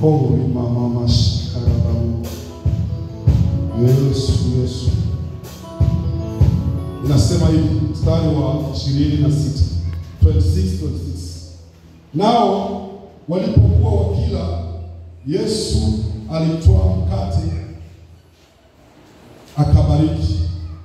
Holy mama shikarabamu. Yesu, Yesu. Inasema hivi mstari wa 26 26 26. Nao walipokuwa wakila, Yesu alitwaa mkate akabariki,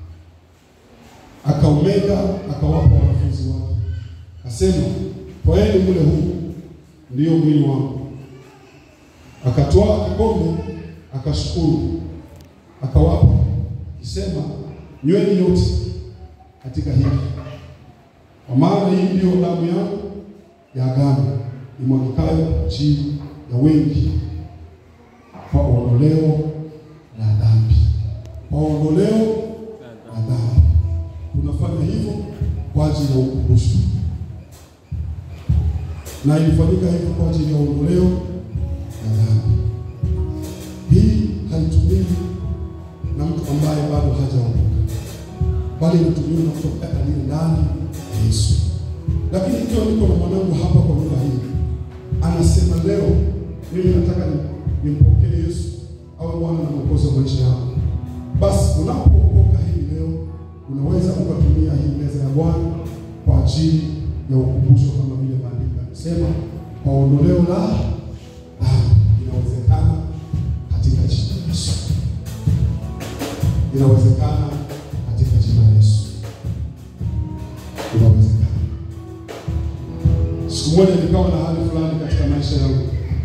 akaumega, akawapa wanafunzi wake, akasema, twaeni mle huu, ndiyo mwili wangu. Akatwaa kikombe, akashukuru, akawapa, akisema, nyweni yote katika hiki, kwa maana hii ndiyo damu yangu ya agano imwagikayo kwa ajili ya wengi kwa ondoleo la dhambi. Kwa ondoleo la dhambi, tunafanya hivyo kwa ajili ya ukumbusho, na ilifanyika hivyo kwa ajili ya ondoleo la dhambi. Hii haitumiwi na mtu ambaye bado hajaokoka, bali inatumiwa na mtu ambaye aliye ndani ya Yesu. Lakini ikiwa niko na mwanangu hapa kwa lugha hii, anasema leo mimi nataka ni- nimpokee Yesu awe Bwana na Mwokozi wa maisha yangu, basi unapookoka hii leo, unaweza ukatumia hii meza ya Bwana kwa ajili ya ukumbusho, kama vile maandiko yanasema, kwa ondoleo la dhambi. Inawezekana katika jina la Yesu, inawezekana katika jina la Yesu, inawezekana. Siku moja nikawa na hali fulani katika maisha yangu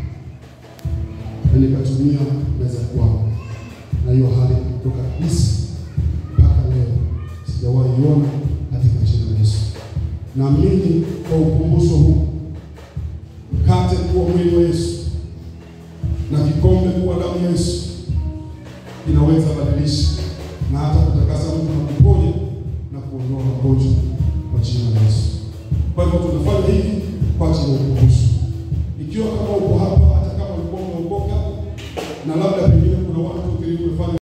na nikatumia meza kwangu, na hiyo hali kutoka kabisa mpaka leo sijawahi iona katika jina la Yesu. Naamini kwa ukumbusho huu, mkate kuwa mwili wa Yesu na kikombe kuwa damu ya Yesu inaweza badilisha na hata kutakasa mtu na kuponya na kuondoa magonjwa kwa jina la Yesu. Kwa hivyo tunafanya hivi kwa ajili ya ukumbusho. Ikiwa kama uko hapa, hata kama ulikuwa umeokoka na labda